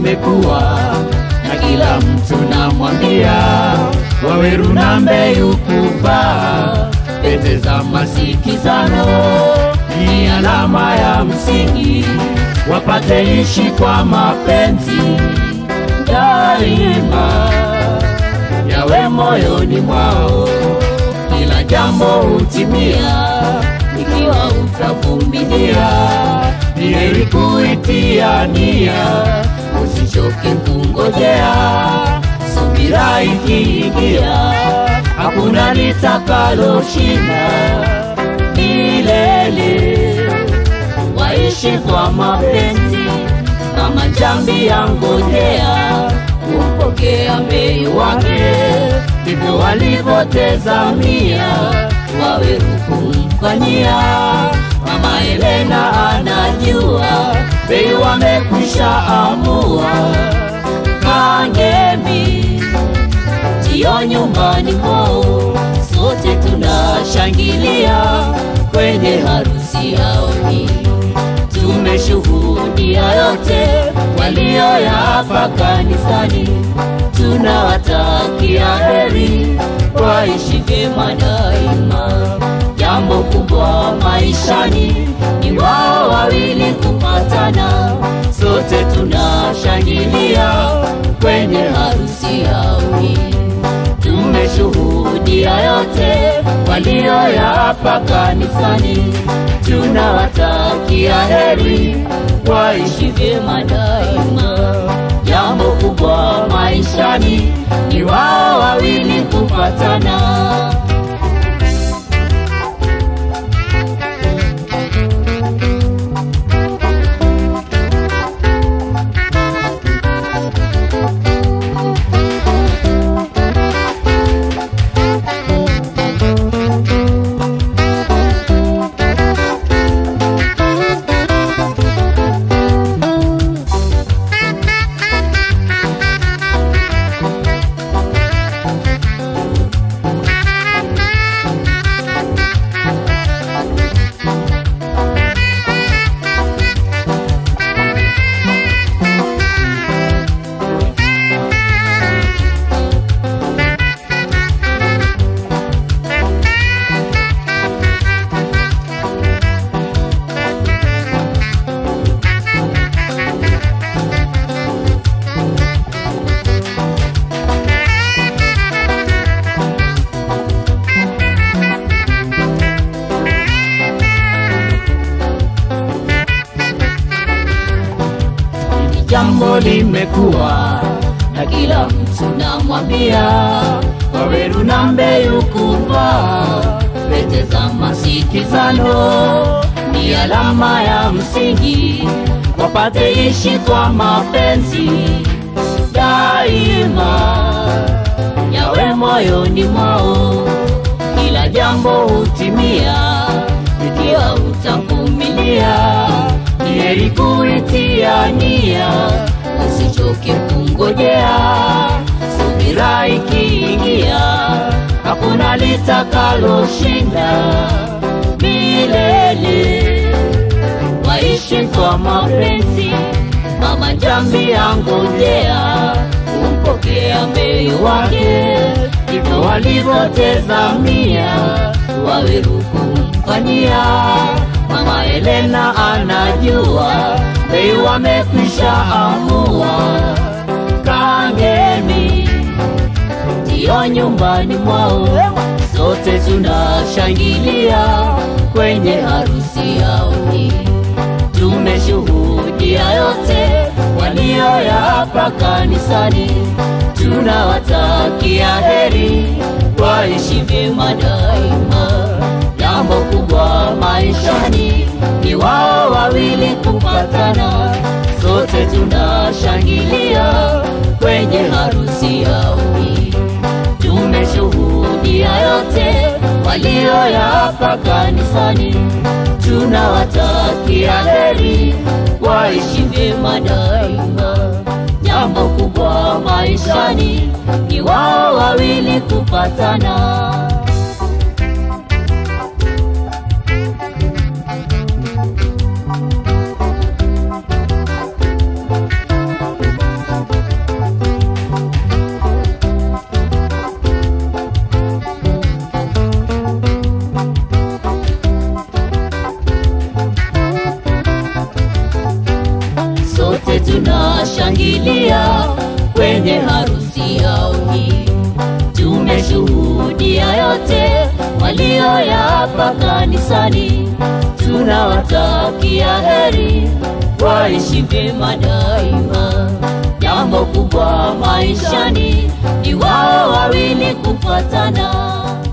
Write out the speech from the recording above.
limekuwa na kila mtu namwambia, Waweru na Mbeyu kuvaa pete za masikizano ni alama ya msingi, wapate ishi kwa mapenzi daima, yawe moyoni mwao, kila jambo hutimia ikiwa utavumilia. Ni heri kuitia nia, usichoke kungojea, subira ikiingia, hakuna litakaloshinda milele. Waishi kwa mapenzi kama jambi ya ngojea kumpokea mbei wake, ndivyo walivyotazamia Waweru kumfanyia. Mama Helena anajua bei wamekwisha amua. Kangemi ndio nyumbani mwao, sote tunashangilia kwenye harusi yao hii. Tumeshuhudia yote walioyapa kanisani, tunawatakia heri, waishi vyema daima. Jambo kubwa maishani ni wao wawili kupatana, sote tunashangilia kwenye harusi yao hii. Tumeshuhudia yote walioyapa kanisani, tunawatakia heri, waishi vyema daima. Jambo kubwa maishani ni wao wawili kupatana. Hili jambo limekuwa na kila mtu namwambia, Waweru na Mbeyu kuvaa pete za masikizano ni alama ya msingi, wapate ishi kwa mapenzi daima, yawe moyoni mwao, kila jambo hutimia ikiwa utavumilia. Ni heri kuitia nia, usichoke kungojea, subira ikiingia, hakuna litakaloshinda milele. Waishi kwa mapenzi, mama jambi yangojea kumpokea mbei wake, ndivyo walivyotazamia Waweru kumfanyia. Mama Helena anajua bei wamekwisha amua. Kangemi ndio nyumbani mwao, sote tunashangilia kwenye harusi yao hii. Tumeshuhudia yote walioyapa kanisani, tunawatakia heri, waishi vyema daima. Jambo kubwa maishani ni wao wawili kupatana, sote tunashangilia kwenye harusi yao hii. Tumeshuhudia yote walioyapa kanisani, tunawatakia heri, waishi vyema daima. Jambo kubwa maishani ni wao wawili kupatana. tunashangilia kwenye harusi yao hii. Tumeshuhudia yote walioyapa kanisani, tunawatakia heri, waishi vyema daima. Jambo kubwa maishani ni wao wawili kupatana.